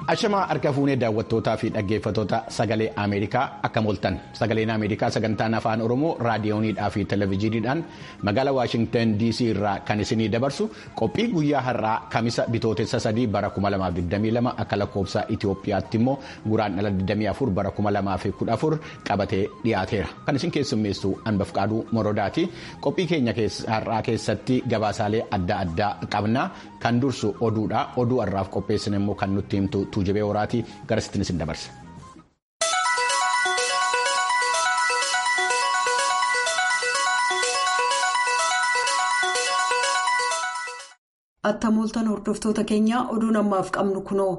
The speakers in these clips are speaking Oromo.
Ashamaa harka fuunee daawwattootaa fi dhaggeeffattoota sagalee Ameerikaa akka mooltan sagaleen Ameerikaa sagantaan afaan Oromoo raadiyooniidhaa fi televezyiiniidhaan magaalaa Waashingtan DC irraa kan isinii dabarsu qophii guyyaa har'aa kamisa bitootessa sadii bara 2022 akka lakkoofsa Itoophiyaatti immoo guraandhala 24 bara 2014 qabatee dhiyaateera. Kan isin keessummeessu Anbaf Qaaduu Morodaati. Qophii keenya har'aa keessatti gabaasaalee adda addaa qabna. Kan dursu oduudha. Oduu har'aaf qopheessine immoo kan nutti himtu tuujibee horaatii gara sittiin isin dabarsa. Atta mooltan hordoftoota keenyaa oduun ammaaf qabnu kunoo.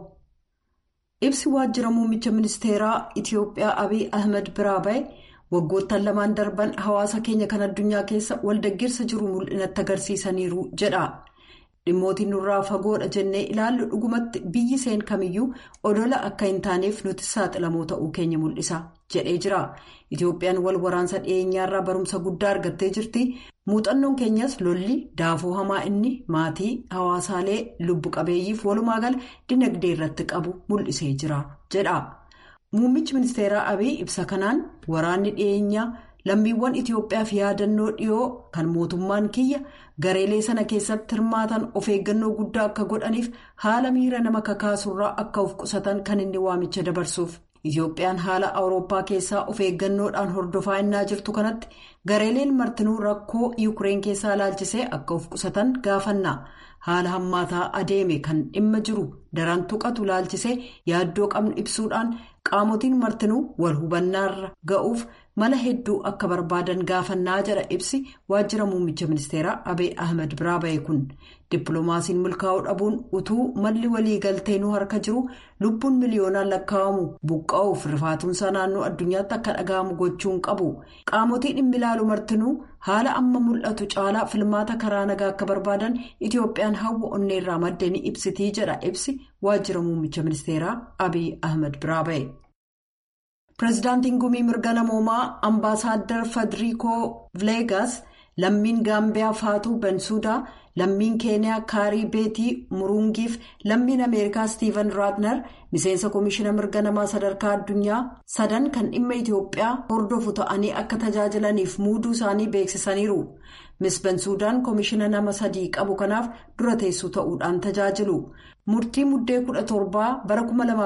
Ibsi waajjira muummicha ministeeraa Itiyoophiyaa Abiy Ahmed biraa bahe waggoottan lamaan darban hawaasa keenya kan addunyaa keessa waldaggeessa jiru mul'inatti agarsiisaniiru jedha. Dhimmootiin nurraa fagoodha jennee ilaallu dhugumatti biyyi seen kamiyyuu odola akka hin taaneef nuti saaxilamoo ta'uu keenya mul'isa jedhee jira. Itiyoophiyaan wal waraansa dhiyeenyaarraa barumsa guddaa argattee jirti. Muuxannoon keenyas lolli daafoo hamaa inni maatii hawaasaalee lubbu qabeeyyiif walumaa gala dinagdee irratti qabu mul'isee jira jedha. Muummichi ministeeraa Abiy ibsa kanaan waraanni dhiyeenyaa. lammiiwwan Itiyoophiyaaf yaadannoo dhiyoo kan mootummaan kiyya gareelee sana keessatti hirmaatan of eeggannoo guddaa akka godhaniif haala miira nama kakaasurraa akka of qusatan kan inni waamicha dabarsuuf. Itiyoophiyaan haala awurooppaa keessaa of eeggannoodhaan hordofaa innaa jirtu kanatti gareeleen martinuu rakkoo yuukireen keessaa ilaalchisee akka of qusatan gaafanna. Haala hammaataa adeeme kan dhimma jiru daran tuqatu ilaalchisee yaaddoo qabnu ibsuudhaan qaamotiin martinuu wal hubannaarra ga'uuf mala hedduu akka barbaadan gaafannaa jedha ibsi waajjira muummicha ministeeraa Abiy Ahmed biraa bahe kun dippiloomaasiin milkaa'uu dhabuun utuu malli walii galteenuu harka jiru lubbuun miliyoonaan lakkaa'amu buqqa'uuf rifaatuunsaa naannoo addunyaatti akka dhaga'amu gochuun qabu qaamotii dhimmi ilaalu martinuu haala amma mul'atu caalaa filmaata karaa nagaa akka barbaadan Itiyoophiyaan hawwa onneerraa maddee ni ibsitii jedha ibsi waajjira muummicha ministeeraa Abiy Ahmed biraa bahe. Pireezidaantiin gumii mirga namoomaa ambaasaadar Fadriikoo Vileegaas lammiin Gaambiyaa Faatuu Bensuudaa lammiin Keeniyaa Kaarii Beetii Murungiif lammiin Ameerikaa Stiiven Raatner miseensa Komishiina mirga namaa sadarkaa addunyaa sadan kan dhimma Itiyoophiyaa hordofu ta'anii akka tajaajilaniif muuduu isaanii beeksisaniiru. Miss Bensuudaan Komishiina nama sadii qabu kanaaf dura teessuu ta'uudhaan tajaajilu. Murtii muddee kudha torbaa bara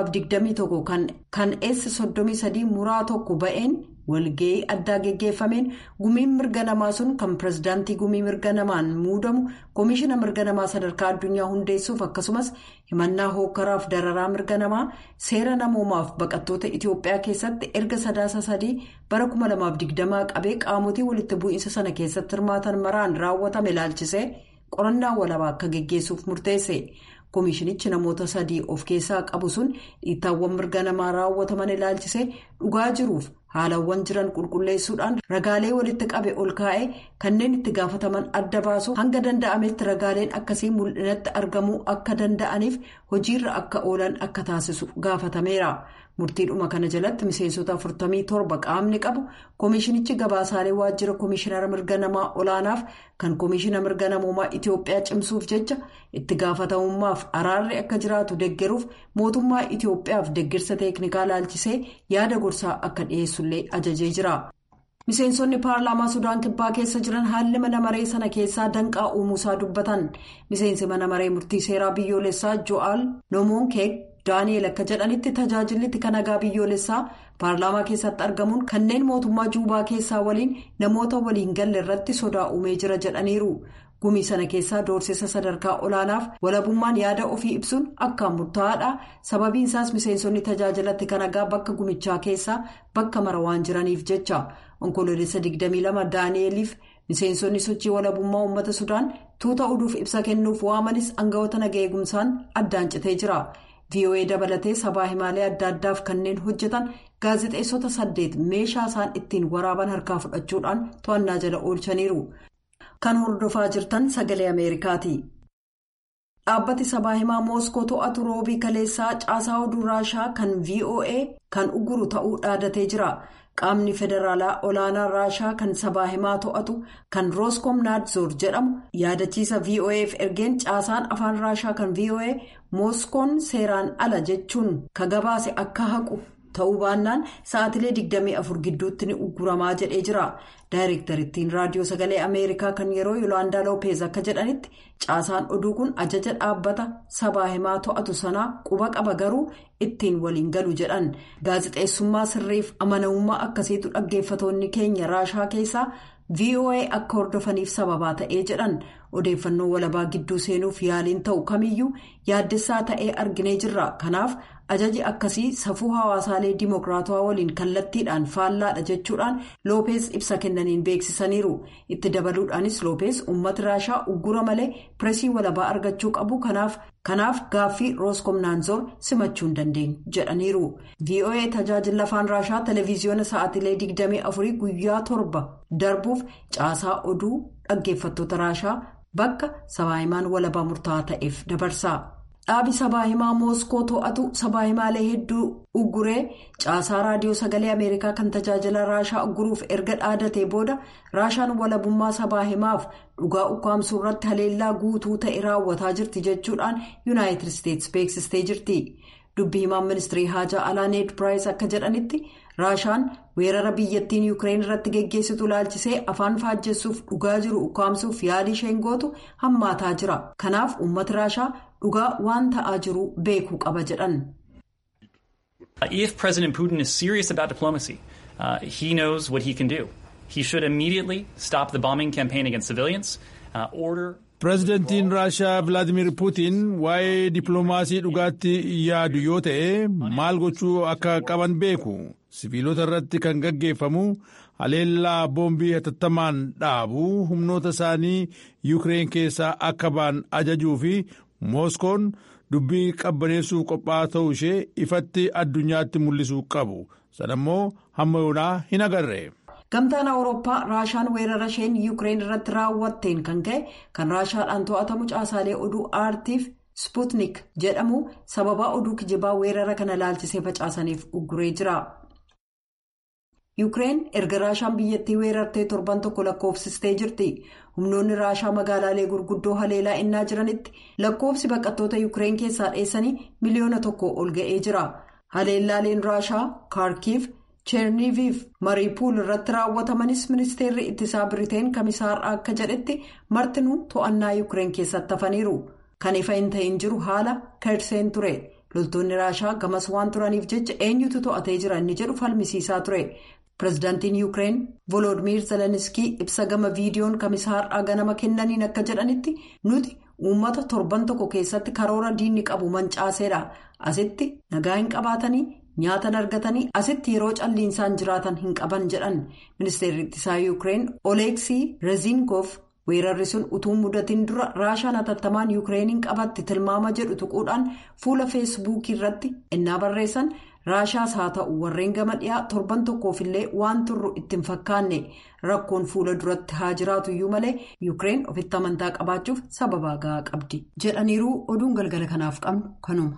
2021 kan eessa 33 muraa tokko ba'een walga'ii addaa geggeeffameen gumiin mirga namaa sun kan pireezidaantii gumii mirga namaan muudamu komishiina mirga namaa sadarkaa addunyaa hundeessuuf akkasumas himannaa hookaraaf dararaa mirga namaa seera namoomaaf baqattoota Itiyoophiyaa keessatti erga sadaasa sadii bara 2020 qabee qaamotii walitti bu'iinsa sana keessatti hirmaatan maraan raawwatame ilaalchisee qorannaa walabaa akka geggeessuuf murteesse. Komishinichi namoota sadii of keessaa qabu sun dhiittaawwan mirga namaa raawwataman ilaalchisee dhugaa jiruuf haalawwan jiran qulqulleessuudhaan ragaalee walitti qabe ol kaa'ee kanneen itti gaafataman adda baasu hanga danda'ametti ragaaleen akkasii mul'inatti argamuu akka danda'aniif hojiirra akka oolan akka taasisu gaafatameera. Murtiidhuma kana jalatti miseensota 47 qaamni qabu komishinichi gabaasaalee waajjira komishinara mirga namaa olaanaaf kan komishina mirga namoomaa Itiyoophiyaa cimsuuf jecha itti gaafatamummaaf araarri akka jiraatu deggeruuf mootummaa Itiyoophiyaaf deggirsa teeknikaa laalchisee yaada gorsaa akka dhiyeessullee ajajee jira. Miseensonni paarlaamaa Sudaan Kibbaa keessa jiran haalli mana maree sana keessaa danqaa uumuusaa dubbatan. Miseensi mana maree murtii seeraa biyyoolessaa Jo'aal Nomoonkeek Daani'eel akka jedhanitti tajaajilli kan nagaa biyyoolessaa paarlaamaa keessatti argamuun kanneen mootummaa Juubaa keessaa waliin namoota waliin galle irratti sodaa uumee jira jedhaniiru. Gumii sana keessaa doorsisa sadarkaa olaanaaf walabummaan yaada ofii ibsuun akkaan murtaa'aadha. Sababiin isaas miseensonni tajaajilatti kan nagaa bakka gumichaa keessaa bakka mara waan jiraniif jecha. Onkoloolessa 22 Daani'eeliif miseensonni sochii walabummaa uummata Sudaan tuuta oduuf ibsa kennuuf waamanis aangawoota naga eegumsaan addaan citee jira. VOA dabalatee sabaa himaalee adda addaaf kanneen hojjetan gaazexeessota saddeet meeshaa isaan ittiin waraaban harkaa fudhachuudhaan to'annaa jala oolchaniiru. Kan hordofaa jirtan sagalee Ameerikaati. Dhaabbati sabaa himaa Mooskoo to'atu roobii kaleessaa caasaa oduu raashaa kan VOA kan uguru ta'uu dhaadatee jira. qaamni federaalaa olaanaa raashaa kan sabaa himaa to'atu kan rooskom naadzoor jedhamu yaadachiisa voaf ergeen caasaan afaan raashaa kan voa mooskoon seeraan ala jechuun ka gabaase akka haqu ta'uu baannaan sa'aatilee 24 gidduutti ni ugguramaa jedhee jira daayirektarittiin raadiyoo sagalee ameerikaa kan yeroo yoolaandaa loopeez akka jedhanitti caasaan oduu kun ajaja dhaabbata sabaa himaa to'atu sanaa quba qaba garuu ittiin waliin galu jedhan gaazexeessummaa sirriif amanamummaa akkasiitu dhaggeeffatoonni keenya raashaa keessaa voa akka hordofaniif sababaa ta'ee jedhan odeeffannoo walabaa gidduu seenuuf yaaliin ta'u kamiyyuu yaaddessaa ta'ee arginee jirra kanaaf ajaji akkasii safuu hawaasaalee dimookiraatawaa waliin kallattiidhaan faallaadha jechuudhaan loopeez ibsa kennaniin beeksisaniiru itti dabaluudhaanis loopeez uummata raashaa uggura malee pireesii walabaa argachuu qabu kanaaf kanaaf gaaffii rooskomnaanzoor simachuu hin dandeenyu jedhaniiru voa tajaajila afaan raashaa televiziyoona sa'aatilee 24 guyyaa torba darbuuf caasaa oduu dhaggeeffattoota raashaa bakka sabaahimaan walabaa murtaa'aa ta'eef dabarsa. dhaabi sabaahimaa mooskoo to'atu sabaahimaalee hedduu ugguree caasaa raadiyoo sagalee ameerikaa kan tajaajila raashaa ugguruuf erga dhaadatee booda raashaan walabummaa sabaahimaaf dhugaa ukkaamsuu irratti haleellaa guutuu ta'e raawwataa jirti jechuudhaan yuunaayitid isteetsi beeksistee jirti dubbi himaan ministirii haajaa alaa need piraayis akka jedhanitti raashaan weerara biyyattiin yuukireen irratti geggeessitu ilaalchisee afaan faajjessuuf dhugaa jiru ukkaamsuuf yaalii isheen gootu hammaataa jira kanaaf uummati raashaa dhugaa waan ta'aa jiru beekuu qaba jedhan. If President Putin is serious about diplomacy, uh, he knows what he can do. He should immediately stop the bombing campaign against civilians, uh, order. Pireezidantiin Raashaa Vilaadimir Puutiin waa'ee dippiloomaasii dhugaatti yaadu yoo ta'e maal gochuu akka qaban beeku. Siviilota irratti kan gaggeeffamu haleellaa boombii hatattamaan dhaabu humnoota isaanii Yuukireen keessaa akka ba'an ajajuu fi Mooskoon dubbii qabbaneessuuf qophaa'aa ta'uu ishee ifatti addunyaatti mul'isuu qabu. Sanammoo hamma yoonaa hin agarre. gamtaan awurooppaa raashaan weerara isheen yuukireen irratti raawwatteen kan ka'e kan raashaadhaan to'atamu caasaalee oduu aartiif sputnik jedhamu sababa oduu kijibaa weerara kana laalchisee facaasaniif ugguree jira. yuukireen erga raashaan biyyattii weerartee torban tokko lakkoofsistee jirti humnoonni raashaa magaalaalee gurguddoo haleelaa innaa jiranitti lakkoofsi baqattoota yuukireen keessaa dheessanii miliyoona tokko ol ga'ee jira haleellaaleen raashaa kaarkiif. cheerniiviif mariipuul irratti raawwatamanis ministeerri ittisaa biriteen kamisaarraa akka jedhetti martinuu to'annaa yuukireen keessatti hafaniiru kan ifa hin ta'in jiru haala kerseen ture loltoonni raashaa gamas waan turaniif jecha eenyutu to'atee jira inni jedhu falmisiisaa ture pireezidaantiin yuukireen volodimiir zeleniskii ibsa gama viidiyoon kamisaarraa ganama kennaniin akka jedhanitti nuti uummata torban tokko keessatti karoora diinni qabu mancaaseedha asitti nagaa hin qabaatanii. nyaatan argatanii asitti yeroo calliinsaan jiraatan hin qaban jedhan ministeerri ittisaa yuukireen oleeksii reziinkoof weerarri sun utuu mudatiin dura raashaan hatattamaan yuukireeniin qabatti tilmaama jedhu tuquudhaan fuula feesbuukii irratti innaa barreessan raashaas haa ta'u warreen gama dhiyaa torban tokkoofillee waan turru ittiin fakkaanne rakkoon fuula duratti haa jiraatuyyuu malee yuukireen ofitti amantaa qabaachuuf sababa gahaa qabdi jedhaniiru oduun galgala kanaaf qabnu kanuma.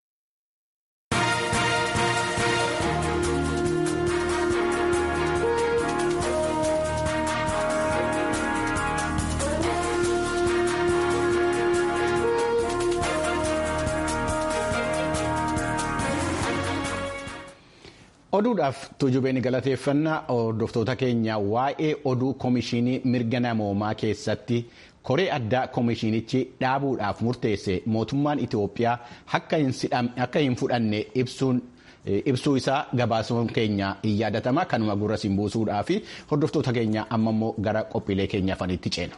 oduudhaaf tuujubeen galateeffannaa hordoftoota keenya waa'ee oduu koomishinii mirga namoomaa keessatti koree addaa koomishinichi dhaabuudhaaf murteesse mootummaan itiyoophiyaa akka hin fudhanne ibsuu isaa gabaasuun keenya hin yaadatama kanuma gurra siin buusuudhaa fi hordoftoota keenya amma immoo gara qophiilee keenya afanitti ceena.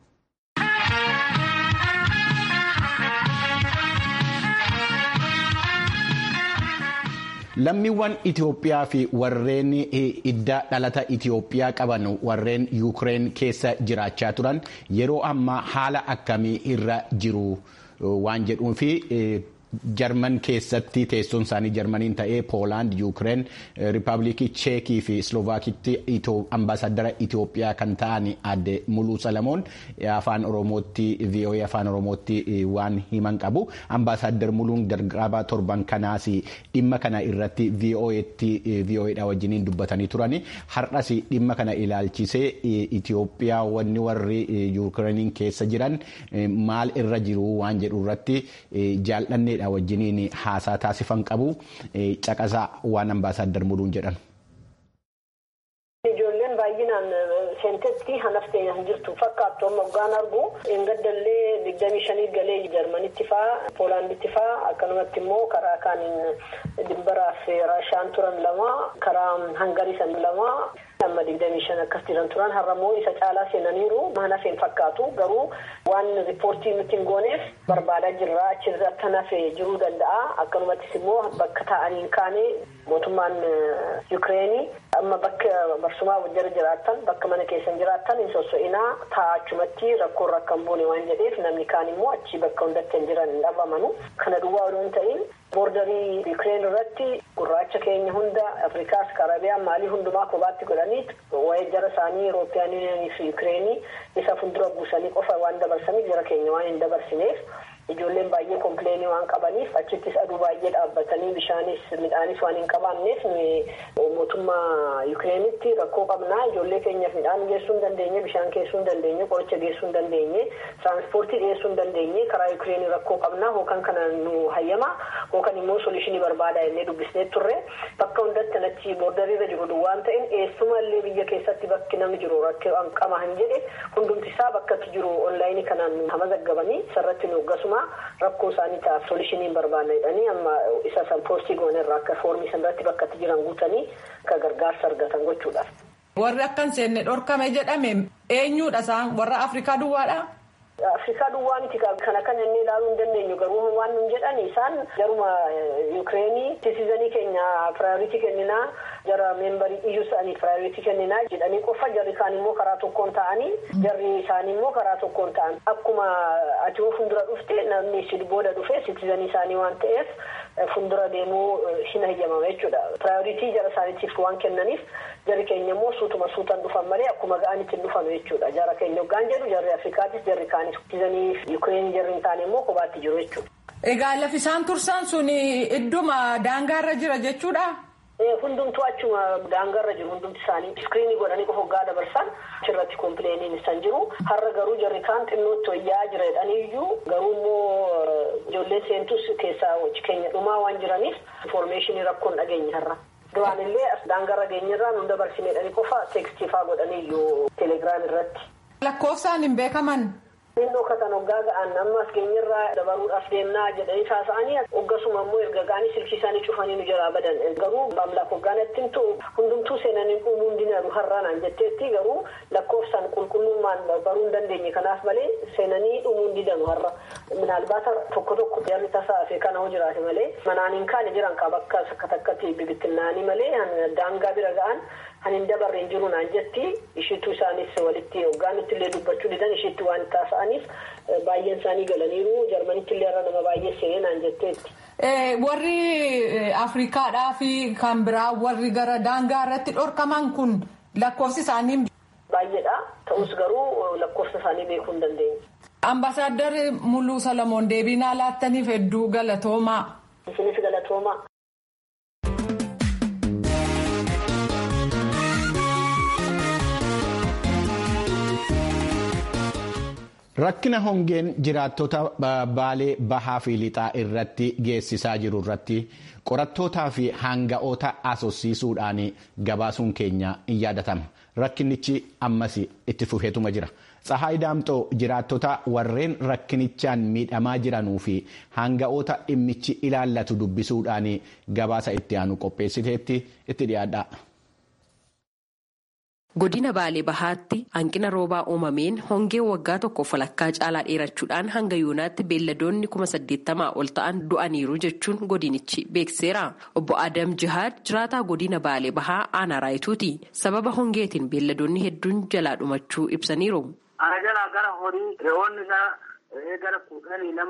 lammiiwwan Itiyoophiyaa fi warreen idda dhalata Itiyoophiyaa qaban warreen Yuukireen keessa jiraachaa turan yeroo ammaa haala akkamii irra jiru waan jedhuu fi jarman keessatti teessoon isaanii jarmaniin ta'ee poolaand yuukireen riippaabilikii cheekii fi slovaakitti ambaasaadara itiyoophiyaa kan ta'an adde muluu salamoon afaan oromootti voa afaan oromootti waan himan qabu ambaasaadar muluun dargaabaa torban kanaas dhimma kana irratti vo'edha wajjiniin dubbatanii turani har'as dhimma kana ilaalchisee itiyoophiyaa wanni warri yuukireeniin keessa jiran maal irra jiru waan jedhu irratti jaalladheedha wajjiniin haasaa taasifan qabu caqasaa waan ambaasaadar muluun jedhan. Ijoolleen baay'inaan seentetti hanaftee hin jirtu fakkaattu amma hoggaan argu gadallee digdamii shanii galee jarmanitti faa poolaanditti faa akkanumatti immoo karaa kaaniin dimbaraaf raashaan turan lama karaa hangarii san lama amma digdamii shan akkas jiran turan har'ammoo isa caalaa seenaniiru hanafeen fakkaatu garuu waan riippoortii nuti hin gooneef barbaadaa jirra achirratti hanafee jiruu danda'a akkanumattis immoo bakka taa'anii kaane mootummaan yuukireenii amma bakka barsumaa jara jiraattan bakka mana keessan jiraattan hin sosso'inaa taa'achumatti rakkoon rakkan buune waan jedheef namni kaan immoo achi bakka hundatti hin jiran hin dhabamanu kana duwwaa odoo hin ta'in boordarii yuukireen irratti gurraacha keenya hunda afrikaas karabiyaan maalii hundumaa kophaatti godhanii waa'ee jara isaanii Eurooppiyaan yuuniyanii fi yuukireenii isa fuuldura buusanii qofa waan dabarsaniif jara keenya waan hin dabarsineef ijoolleen baay'ee kompleenii waan qabaniif achittis aduu baay'ee dhaabbatanii bishaanis midhaanis waan hin qabaanneef mootummaa yuukireenitti rakkoo qabnaa ijoollee keenyaaf midhaan geessuu hin dandeenye bishaan geessuu hin dandeenye qoricha geessuu hin dandeenye tiraanspoortii dhiyeessuu hin dandeenye karaa yuukireenii rakkoo qabnaa hookan kana nu hayyama hookan immoo solishinii barbaada jennee dubbisnee turre bakka hundatti achi boordariirra jiru waan ta'in eessumallee biyya keessatti bakki namni jiru rakkoo qaba hin jedhe hundumti isaa bakkatti jiru onlaayinii kanaan hama zaggabanii sarratti nu gasuma rakkoo isaanii ta'a solishiniin barbaadna jedhanii amma isa san poostii goonerra akka foormii sanarratti bakkatti jiran guutanii akka gargaarsa argatan gochuudhaaf. Warri akka hin seenne dhorkame jedhame eenyudha isaan warra Afrikaa duwwaadha. Afrikaa duwwaa miti kana kan jennee ilaaluu hin dandeenyu garuu waan nun jedhan isaan jaruma yuukireenii siitizanii keenya piraayoritii kenninaa jara meembarii iyyuu isaanii piraayoritii kenninaa jedhanii qofa jarri kaan immoo karaa tokkoon ta'anii jarri isaanii immoo karaa tokkoon ta'an akkuma ati fuuldura dhufte namni si booda dhufe siitizanii isaanii waan ta'eef fuuldura deemuu hin hayyamama jechuudha piraayoritii jara isaaniitiif waan kennaniif jarri keenya immoo suutuma suutan dhufan malee akkuma ga'anitti hin dhufanu jechuudha jara keenya hoggaan jedhu jarri afrikaatis jarri kaan siitizanii yuukireen jarri hin taane immoo kophaatti jiru jechuudha. Egaa lafi isaan tursan sun idduma daangaarra jira jechuudha. Hundumtuu achuma daangarra jiru hundumti isaanii iskiriinii godhanii qofa hoggaa dabarsan achirratti kompileeniin isaan jiru har'a garuu jarri kaan xinnootti wayyaa jira jedhaniiyyuu garuu immoo ijoolleen seentus keessaa keenya dhumaa waan jiraniif infoormeeshinii rakkoon dhageenya har'a. Duraan illee as daangarra geenyarraa nu dabarsine jedhanii qofa teekstii faa godhaniiyyuu teelegiraam irratti. Lakkoofsaan hin beekaman. Inni kan hoggaa ga'an ammas keenyarraa dabaruudhaaf deemnaa jedhanii taasa'anii hoggasuma immoo erga ga'anii silkii isaanii cufanii nu jalaa badan garuu maamlaak hoggaanatti himtu hundumtuu seenanii dhumuu hin dinaru har'aanaan jetteetti garuu lakkoofsaan qulqullummaan baruu hin dandeenye kanaaf malee seenanii dhumuu hin didanu har'a minaalbaata tokko tokko jarri tasaa fi kana hoo jiraate malee manaan hin kaane jiran ka bakka akka takkatti bibittinnaanii malee daangaa bira ga'an kan hin dabarre hin jiru naan jetti ishiitu isaanis walitti hoggaanitti illee dubbachuu didan ishiitti waan taasa'aniif baay'een isaanii galaniiru jarmanitti illee irra nama baay'ee seenee naan jetteetti. Warri Afrikaadhaa fi kan biraa warri gara daangaa irratti dhorkaman kun lakkoofsi isaanii. Baay'eedha ta'us garuu lakkoofsa isaanii beekuu hin dandeenye. Ambaasaadar Muluu Salamoon deebii naa laattaniif hedduu galatoomaa. Isinis galatoomaa. Rakkina hongeen jiraattota baalee bahaa fi lixaa irratti geessisaa jiru irratti qorattootaa fi hanga'oota asosiisuudhaan gabaasuun keenya in yaadatama. Rakkinichi ammas itti fufeetuma jira. Tsahaay Daamxoo jiraattota warreen rakkinichaan miidhamaa jiranuu fi hanga'oota dhimmichi ilaallatu dubbisuudhaan gabaasa itti aanu qopheessiteetti itti dhiyaadha. Godina Baalee Bahaatti hanqina roobaa uumameen hongee waggaa tokko walakkaa caalaa dheerachuudhaan hanga yoonaatti beelladoonni kuma saddeettamaa ol ta'an du'aniiru jechuun godinichi beekseera. Obbo Adam Jihaad jiraataa godina Baalee Bahaa aanaa raayituuti. Sababa hongeetiin beelladoonni hedduun jalaa dhumachuu ibsaniiru. Ana jalaa gara horii re'oonni gara gara kudhanii lamatti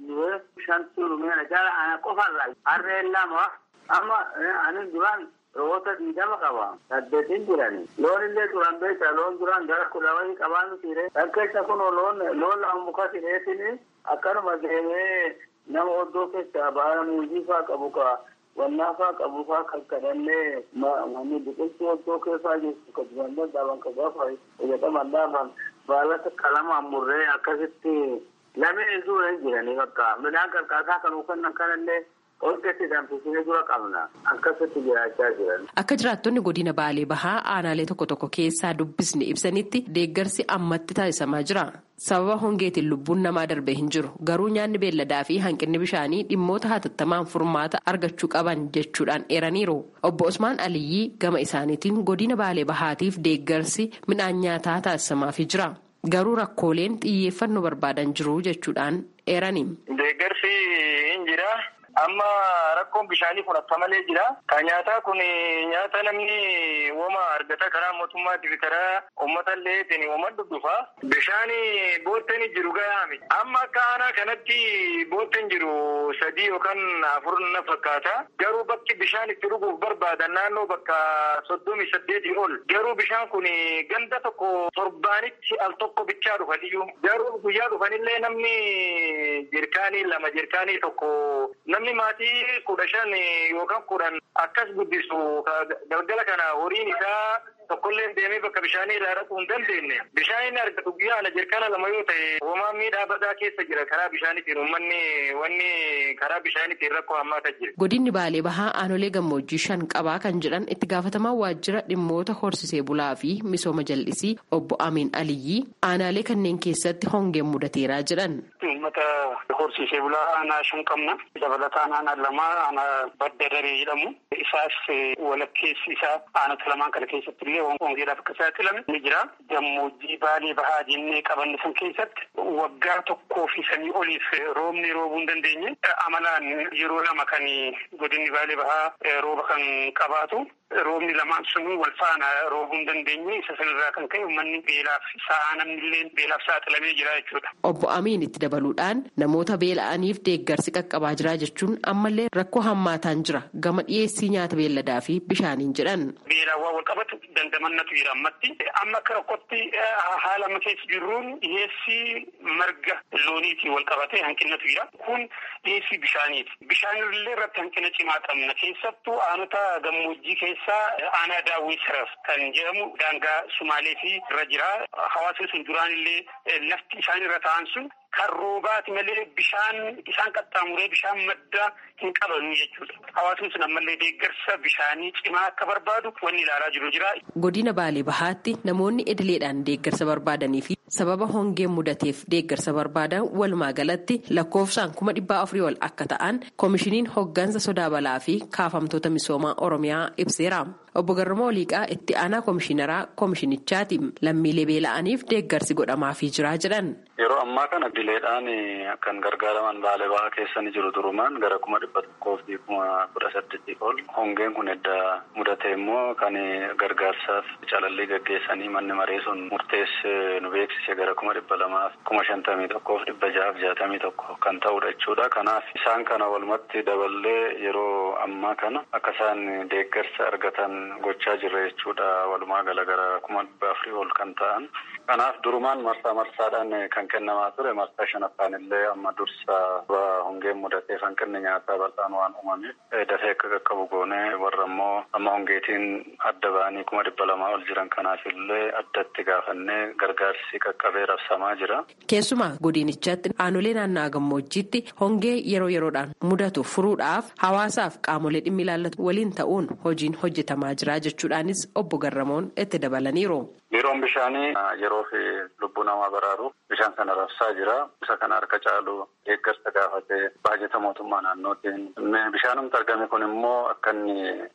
du'ee shantu dhumee jala ana qofarra harreen lama amma ani duraan roota diidama qaba saddeetin jirani loon illee duran beekta loon duran gara kudha wayii qabaan sire dhaggeessa kun loon loon lama muka sireetini akkanuma deemee nama oddoo keessa baala muuzii faa qabu ka wannaa faa qabu faa kan kadhannee manni biqiltuu oddoo keessaa jirtu ka dubanne dhaban ka gaafa jedhaman dhaaban baalata qalamaan murree akkasitti lameen duura hin jiranii bakka midhaan qarqaasaa kan uffannan kanallee Olgeetti danfisee dura qabna akkasitti jiraachaa jiran. Akka jiraattonni godina Baalee Bahaa aanaalee tokko tokko keessaa dubbisne ibsanitti deeggarsi ammatti taasisamaa jira. Sababa hongeetiin lubbuun namaa darbee hin jiru. Garuu nyaanni beelladaa fi hanqinni bishaanii dhimmoota hatattamaan furmaata argachuu qaban jechuudhaan eeraniiru. Obbo Osmaan Aliyyii gama isaaniitiin godina Baalee Bahaatiif deeggarsi midhaan nyaataa taasisamaafii jira. Garuu rakkooleen xiyyeeffannoo barbaadan jiru jechuudhaan eerani. Deeggarsi hin jira. Amma rakkoon bishaanii kun akka malee jira. Kan nyaataa kun nyaata namni woma argata karaa mootummaatii fi karaa uummata illee woma dhudhufa. Bishaan bootteen jiru gahaa miti. Amma akka aanaa kanatti bootteen jiru sadii yookaan afur na fakkaata. Garuu bakki bishaan itti dhuguuf barbaadan naannoo bakka soddomii saddeetii ol. Garuu bishaan kun ganda tokko torbaanitti al tokko bichaa dhufaniyyuu. Garuu guyyaa dhufanillee namni jirkaanii lama jirkaanii tokko namni maatii kudha shan yookaan kudhan akkas guddisu galgala kana horiin isaa tokkollee deemee bakka bishaanii irraa dhaquu hin dandeenye. Bishaan inni argatu guyyaa ala jirkaana lama yoo ta'e hoomaa miidhaa badaa keessa jira karaa bishaaniitiin uummanni wanni karaa bishaaniitiin rakkoo hammaata jira. Godinni Baalee Bahaa aanolee gammoojjii shan qabaa kan jedhan itti gaafatamaa waajjira dhimmoota horsisee bulaa fi misooma jal'isii obbo Amiin Aliyyii aanaalee kanneen keessatti hongeen mudateeraa jedhan. Uummata horsiisee bulaa aanaa shan qabna. Dabalataan aanaa lama aanaa badda daree jedhamu. Isaas walakkeessi isaa aanota lamaan kana keessatti illee hongeedhaaf akka saaxilame ni jira. Gammoojjii baalee bahaa jennee qabanne san keessatti waggaa tokkoo fi sanii oliif roobni roobuu hin dandeenye. Amalaan yeroo lama kan godinni baalee bahaa rooba kan qabaatu. Roobni lamaan sun wal faana roobuu hin dandeenye isa sanarraa kan ka'e uummanni beelaaf sa'a namni illee beelaaf saaxilamee jira jechuudha. Obbo Amiin itti dabaluudhaan namoota beela'aniif deeggarsi qaqqabaa jira jechuun ammallee rakkoo hammaataan jira gama dhiyeessii nyaata beelladaa fi bishaaniin jedhan. Beelaawwan wal qabatu dandamannatu jira ammatti. Amma akka rakkootti haala amma keessa jirruun dhiyeessii marga looniitiin wal qabatee hanqinatu jira. Kun dhiyeessii bishaaniiti. Bishaanillee irratti hanqina cimaa qabna. Keessattuu aanota gammoojjii keessaa aanaa daawwii saraf kan jedhamu daangaa Sumaalee fi irra jira. Hawaasni sun duraan illee lafti isaan irra ta'an sun kan roobaati malee bishaan isaan qaxxaamuree bishaan maddaa hin qabanu jechuudha. Hawaasni sun ammallee deeggarsa bishaanii cimaa akka barbaadu wanni ilaalaa jiru jira. Godina Baalee Bahaatti namoonni idileedhaan deeggarsa barbaadanii fi sababa hongeen mudateef deeggarsa barbaadan walumaa galatti lakkoofsaan kuma dhibbaa afurii ol akka ta'an koomishiniin hoggansa sodaa balaa fi kaafamtoota misoomaa Oromiyaa ibseera. Obbo Garramoo Liiqaa itti aanaa koomishinaraa koomishinichaati lammiilee beela'aniif deeggarsi godhamaafii jira jedhan. Yeroo ammaa kana idileedhaan kan gargaaraman baalee bahaa keessa ni jiru durumaan gara kuma dhibba tokkoo fi kuma kudha saddeetii ol. Hongeen kun edda mudate immoo kan gargaarsaaf calallii gaggeessanii manni maree sun murteesse nu beeksise gara kuma dhibba lamaaf kuma shantamii tokkoof dhibba ja'aaf jaatamii tokko kan ta'udha jechuudha. Kanaaf isaan kana walumatti daballee yeroo ammaa kana akka isaan deeggarsa argatan gochaa jirra jechuudha. Walumaa gala gara kuma dhibba afurii ol kan ta'an. Kanaaf durumaan marsaa marsaadhaan kan kennamaa ture marsaa shanaffaan illee amma dursa hongeen mudatee hanqinni nyaataa bal'aan waan uumameef dafee akka qaqqabu goonee warra immoo amma hongeetiin adda ba'anii kuma dhibba lamaa ol jiran kanaaf illee addatti gaafannee gargaarsi qaqqabee rabsamaa jira. Keessumaa godinichaatti aanolee naannaa gammoojjiitti hongee yeroo yeroodhaan mudatu furuudhaaf hawaasaaf qaamolee dhimmi ilaallatu waliin ta'uun hojiin hojjetamaa jira jechuudhaanis obbo Garramoon itti dabalaniiru. Biiroon bishaanii yeroo fi lubbuu namaa baraaruuf bishaan kana rabsaa jira. Isa kana harka caalu deeggarsa gaafatee baajata mootummaa naannootiin. Bishaanumti argame kun immoo akka inni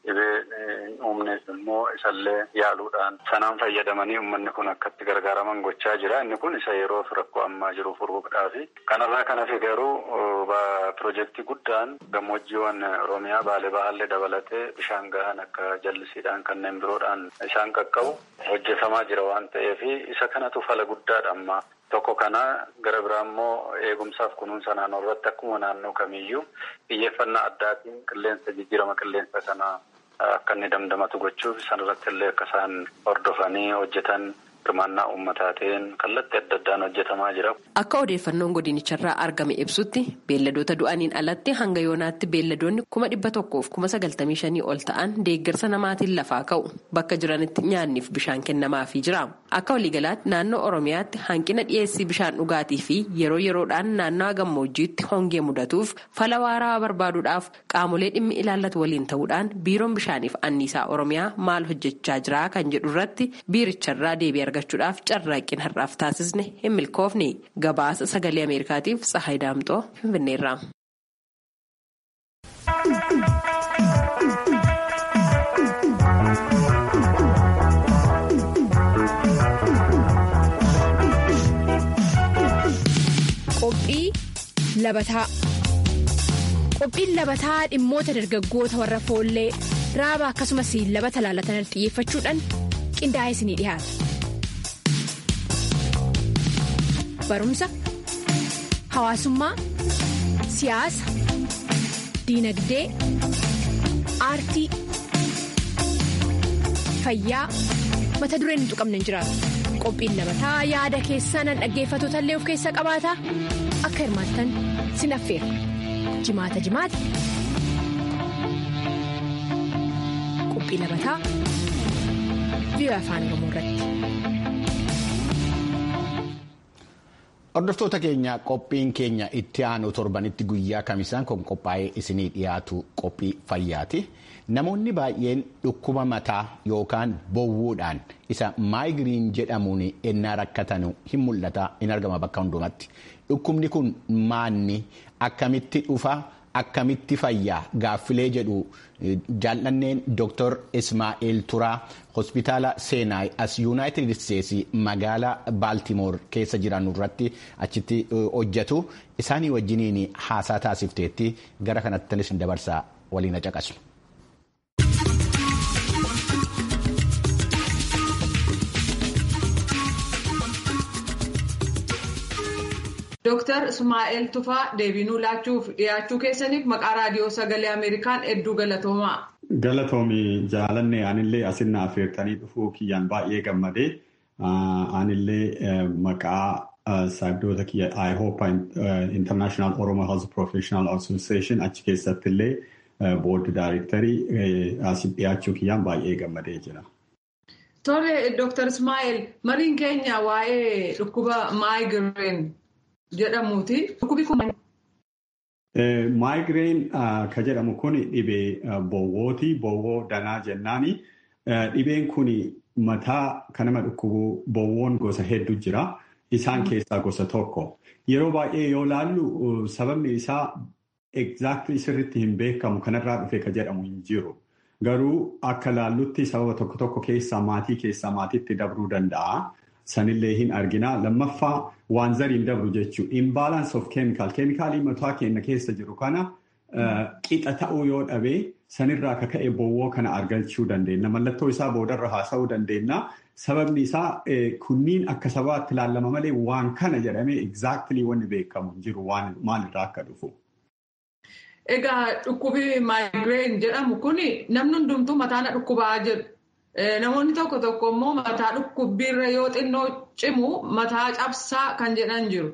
dhibee uumneef immoo isallee yaaluudhaan sanaan fayyadamanii uummanni kun akkatti gargaaraman gochaa jira. Inni kun isa yeroo fi rakkoo ammaa jiru furuudhaafi. Kanarraa kan hafe garuu piroojeektii guddaan gammoojjiiwwan Oromiyaa Baalee Bahaallee dabalatee bishaan gahan akka jallisiidhaan kanneen biroodhaan isaan qaqqabu hojjetamaa jira waan ta'eef isa kanatu fala guddaadha amma Tokko kana gara biraa immoo eegumsaaf kunuunsa naannoo irratti akkuma naannoo kamiiyyuu xiyyeeffannaa addaatiin qilleensa jijjiirama qilleensa kana akka inni damdamatu gochuuf sanarratti illee akka isaan hordofanii hojjetan hirmaannaa uummataatiin kallattii adda addaan hojjetamaa jira. Akka odeeffannoon godinicharraa argame ibsutti beelladoota du'aniin alatti hanga yoonaatti beelladoonni kuma dhibba tokkoof kuma sagaltamii shanii ol ta'an deeggarsa namaatiin lafaa ka'u bakka jiranitti nyaanniif bishaan kennamaafii jira. Akka waliigalaatti naannoo Oromiyaatti hanqina dhiyeessii bishaan dhugaatii fi yeroo yeroodhaan naannawaa gammoojjiitti hongee mudatuuf fala waaraa barbaaduudhaaf qaamolee dhimmi ilaallatu waliin ta'uudhaan biiroon bishaaniif anniisaa Oromiyaa maal hojjechaa jira kan jedhu irratti biiricharraa deebii argachuudhaaf carraaqqiin har'aaf taasisne hin milkoofne gabaasa sagalee ameerikaatiif tsahayi daamxoo finfinneerra. Qophii labataa Qophiin labataa dhimmoota dargaggoota warra foollee raaba akkasumas labata laalatan xiyyeeffachuudhaan qindaa'ee isinii dhiyaata. Barumsa, hawaasummaa, siyaasa, diinagdee, aartii, fayyaa mata dureen hin tuqamne hin jiraatu. Qophiin labataa yaada keessan dhaggeeffattoota illee of keessaa qabaata akka hirmaattan sin affeera. Jimaata jimaata. Qophii labataa biyya afaan Oromoo irratti. Hordoftoota keenya qophiin keenya itti aanu torbanitti guyyaa kamisaan kan qophaa'ee isinii dhiyaatu qophii fayyaati. Namoonni baay'een dhukkuba mataa yookaan bowwuudhaan isa maayigiriin jedhamuun ennaa rakkatan hin mul'ata hin argama bakka hundumatti. Dhukkubni kun maanni akkamitti dhufa akkamitti fayyaa gaaffilee jedhu jaallanneen Dr. Ismaa'eel Turaa hospitaala seenaa as yuunaayitid isteetsi magaalaa baaltimoor keessa jiran irratti achitti hojjetu isaanii wajjiniin haasaa taasifteetti gara kanattis dabarsaa waliin caqasu. Dooktar Ismaa'eel Tufaa deebinuu laachuuf dhiyaachuu keessaniif maqaa raadiyoo sagalee Ameerikaan hedduu galatoomaa. Galatoomi jaalanne anillee asinna affeertanii dhufuu kiyyaan baay'ee gammadee anillee maqaa saayibdoota kiyya IHOPA International Oromo Health Professional Association achi keessatti illee boordi daayirektarii asitti dhiyaachuu kiyyaan baay'ee gammadee jira. Tole Dooktar Ismaa'eel mariin keenya waa'ee dhukkuba maayigireen jedhamuuti. Dhukkubi kun. Maayigireen ka jedhamu kun dhibee bowwooti. Bowwoo danaa jennaani. Dhibeen kun mataa kan nama dhukkubu bowwoon gosa hedduu jira. Isaan keessaa gosa tokko. Yeroo baay'ee yoo laallu sababni isaa exactly sirriitti hin beekamu kanarraa dhufe ka jedhamu hin jiru. Garuu akka laallutti sababa tokko tokko keessaa maatii keessaa maatiitti dabruu danda'a. Sanillee hin argina. Lammaffaa waan zariin dabru jechuun imbalance of chemical. Keemikaalii mataa keenya keessa jiru kana qixa ta'uu yoo dhabe sanirraa akka ka'e bowwoo kana argachuu dandeenya. Mallattoo isaa boodarra haasa'uu dandeenya. Sababni isaa kunniin akka sabaatti ilaallama malee waan kana jedhamee exactly wanni beekamu hin jiru maalirraa akka dhufu. Egaa dhukkubi maayigireen jedhamu kun namni hundumtuu mataa dhukkubaa jedhu. Namoonni tokko tokko immoo mataa dhukkubbiirra yoo xinnoo cimu mataa cabsaa kan jedhan jiru.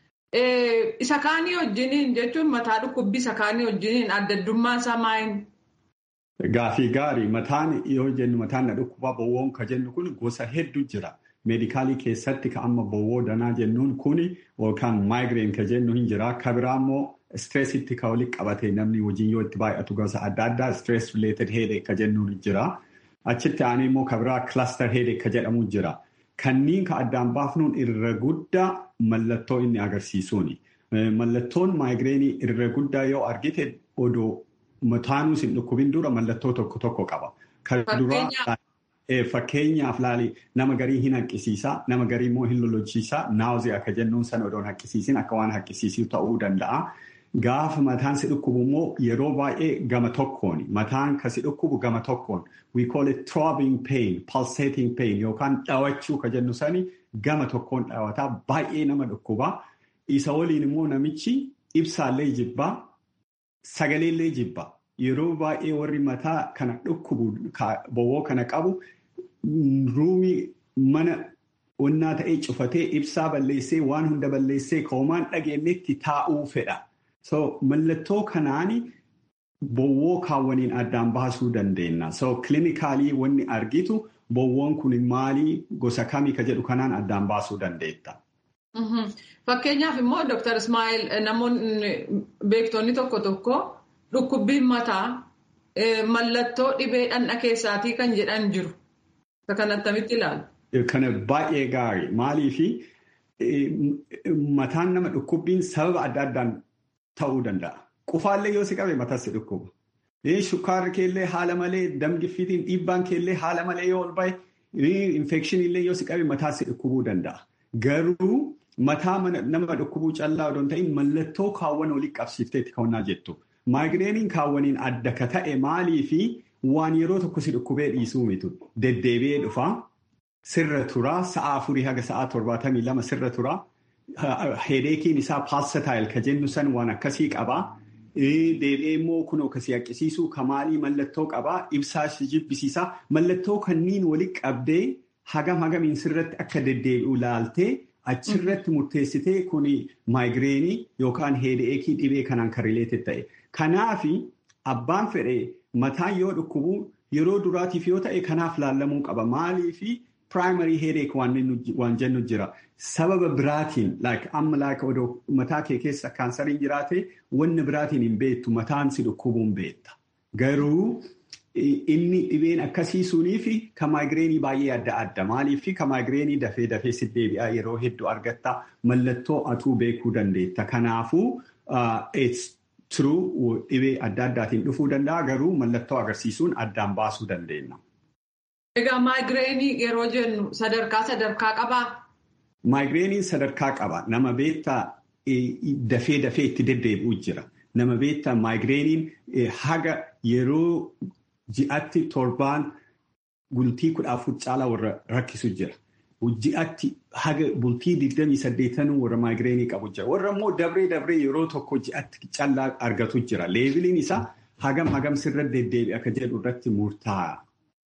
Isa kaanii wajjiniin jechuun mataa dhukkubbii isa kaanii wajjiniin adda addummaan isaa maayini? Gaafii gaarii mataan yoo jennu mataan dhukkubaa bowwoon ka jennu kun gosa hedduu jira. Meedikaalii keessatti ka amma bowwoo danaa jennuun kun yookaan maayigireen ka jennu hin jira. Ka biraa immoo stressitti ka walitti qabate namni hojiin yoo itti baay'atu gosa adda addaa stress related headache ka jennuun jira. Achitti aanee immoo ka biraa cluster headache ka jedhamu jira. Kanniin ka addaan baafnuun irra guddaa mallattoo inni agarsiisuuni. Mallattoon maayigireenii irra guddaa yoo argite odoo mataanuu sin dhukkubin dura mallattoo tokko tokko qaba. Fakkeenyaaf laali nama garii hin haqqisiisaa, nama garii immoo hin lollochiisaa, naawuzii akka jennuun sana odoon haqqisiisin akka waan haqqisiisuu ta'uu danda'a. Gaafa mataan si dhukkubu immoo yeroo baay'ee gama tokkoon mataan kan si dhukkubu gama tokkoon we call it throbbing pain pulsating pain yookaan dhawachuu ka jennu sani gama tokkoon dhawataa baay'ee nama dhukkubaa isa waliin immoo namichi ibsaallee jibbaa sagaleellee jibbaa yeroo baay'ee warri mataa kana dhukkubu bowwoo kana qabu ruumii mana onnaa ta'ee cufatee ibsaa balleessee waan hunda balleessee koomaan dhageenyetti taa'uu fedha. So mallattoo kanaan bowwoo kaawwaniin addaan baasuu dandeenya. So kilinikaalii wanni argitu bowwoon kun maalii gosa kamii ka jedhu kanaan addaan baasuu dandeetta. Fakkeenyaaf immoo Dr. Ismail namoonni beektonni tokko tokko dhukkubbiin mataa mallattoo dhibee dhandha keessaatii kan jedhan jiru. Kan attamitti ilaalu? Kana baay'ee gaarii maaliifi mataan nama dhukkubbiin sababa adda addaan ta'uu danda'a. Qufaallee yoo si qabe mataa si dhukkuba. Shukkaarri keellee haala malee damgiffiitiin dhiibbaan keellee haala malee yoo ol ba'e infekshinillee yoo si qabe mataa si dhukkubuu danda'a. Garuu mataa nama dhukkubuu callaa odoo hin ta'in mallattoo kaawwan olii qabsiifteetti ka'unnaa jettu. Maagireeniin kaawwaniin adda ka ta'e maalii fi waan yeroo tokko si dhukkubee dhiisuu mitu. Deddeebi'ee dhufaa. Sirra turaa sa'a afurii haga sa'a torbaatamii lama sirra turaa. Hedeekiin isaa paalsataayil ka jennu san waan akkasii qabaa. Deebi'ee immoo kunoo kasii haqqisiisuu kamaalii mallattoo qabaa. Ibsaa jibbisiisaa. Mallattoo kanniin walitti qabdee hagam hagamiin sirratti akka deddeebi'u laaltee achirratti murteessitee kuni maayigireenii yookaan hedeekii dhibee kanaan kan rileeted ta'e. Kanaafi abbaan fedhee mataan yoo dhukkubu yeroo duraatiif yoo ta'e kanaaf laallamuu qaba. Maaliifi primary headache waan jennu jira. Sababa biraatiin amma like odoo mataa kee keessa kaansariin jiraate wanni biraatiin hin beektu mataan si dhukkubuun beekta. Garuu inni dhibeen akkasii sunii fi ka maayigireenii baay'ee adda adda. Maaliif ka maayigireenii dafee dafee si deebi'aa yeroo hedduu argatta mallattoo atuu beekuu dandeetta. Kanaafuu turuu dhibee adda addaatiin dhufuu danda'a garuu mallattoo agarsiisuun addaan baasuu dandeenya. Egaa maayigireenii yeroo jennu sadarkaa sadarkaa qabaa? Maayigireeniin sadarkaa qaba. Nama beektaa dafee dafee itti deddeebi'u jira. Nama beektaa maayigireeniin haga yeroo ji'atti torbaan bultii kudha afur caalaa warra rakkisu jira. Ji'atti haga bultii digdamii saddeetanuu warra maayigireenii qabu jira. Warra immoo dabree dabree yeroo tokko ji'atti callaa argatu jira. Leeviliin isaa hagam hagam sirra deddeebi'a akka jedhu irratti murtaa'a.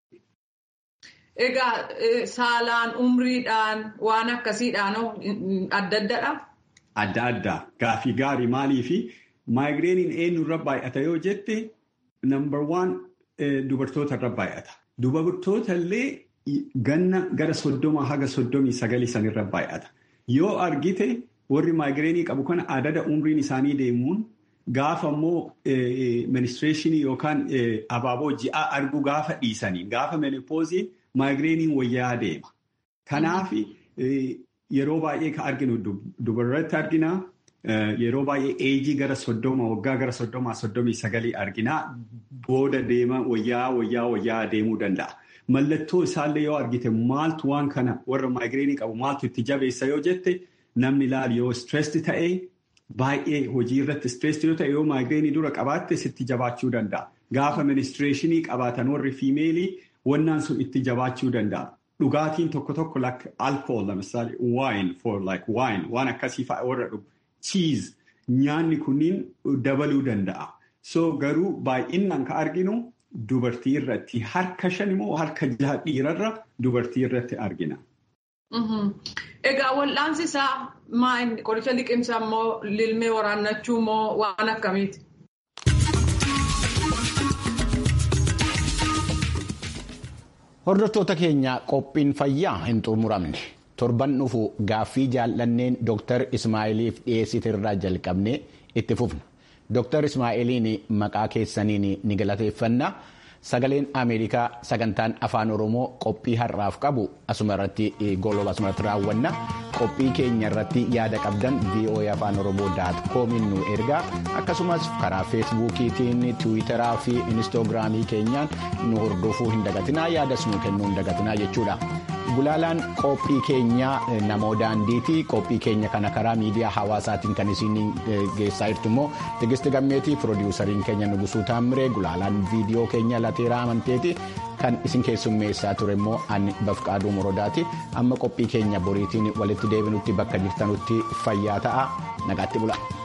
Egaa saalaan umriidhaan waan akkasiidhaan adda addadha? Adda addaa. Gaafii gaarii maalii fi maayigireeniin eenyurra baay'ata yoo jette number one dubartoota irra baay'ata. Dubartoota illee ganna gara soddoma haga soddomii sagalii sanirra baay'ata. Yoo argite warri maayigireenii qabu kana adada umriin isaanii deemuun gaafa immoo ministireeshinii yookaan abaaboo ji'aa arguu gaafa dhiisanii gaafa menopooziin maayigireeniin wayyaa deema. Kanaaf yeroo baay'ee kan arginu dubarratti argina. Yeroo baay'ee eejii gara soddoma waggaa gara soddomaa soddomii sagalii argina. Booda deema wayyaa wayyaa wayyaa deemuu danda'a. Mallattoo isaallee yoo argite maaltu waan kana warra maayigireenii qabu maaltu itti jabeessa yoo jette namni ilaalu yoo stressed ta'e baay'ee hojii irratti stressed yoo ta'e yoo maayigireenii dura qabaatte sitti jabaachuu danda'a. Gaafa ministireeshinii qabaatan warri fiimeelii wannaan sun itti jabaachuu danda'a. Dhugaatiin tokko tokko like alcohol lamisaali wine for like wine waan akkasii fa'a warra dhugu cheese nyaanni kunniin dabaluu danda'a. So garuu baay'inaan ka arginu dubartii irratti harka shan immoo harka jaha dhiirarra dubartii irratti argina. Egaa wal'aansi isaa maal qoricha liqimsaa immoo lilmee waraannachuu immoo waan akkamiiti? Hordoftoota keenya qophiin fayyaa hin xumuramne torban dhufu gaaffii jaallanneen Dr. Ismaa'iliif dhiyeessitirraa jalqabnee itti fufna. Dr. Ismaa'iliin maqaa keessaniin ni galateeffanna. Sagaleen Ameerikaa sagantaan afaan Oromoo qophii har'aaf qabu asuma irratti gololaa asuma irratti raawwanna. Qophii keenya irratti yaada qabdan VOA afaan Oromoo daat koomiin nu ergaa akkasumas karaa feesbuukiitiin tiwiitaraa fi inistoogiraamii keenyaan nu hordofuu hin dagatinaa yaadas nu kennuu hin dagatinaa jechuudha. gulaalaan qophii keenyaa namoo daandiiti qophii keenya kana karaa miidiyaa hawaasaatiin kan isin geessaa jirtu immoo tigisti gammeetii piroodiwusariin keenya nugusuu taammire gulaalaan viidiyoo keenya lateeraa amanteeti kan isin keessummeessaa ture immoo ani bafqaaduu morodaati amma qophii keenya boriitiin walitti deebinutti bakka jirtanutti fayyaa ta'a nagaatti bula.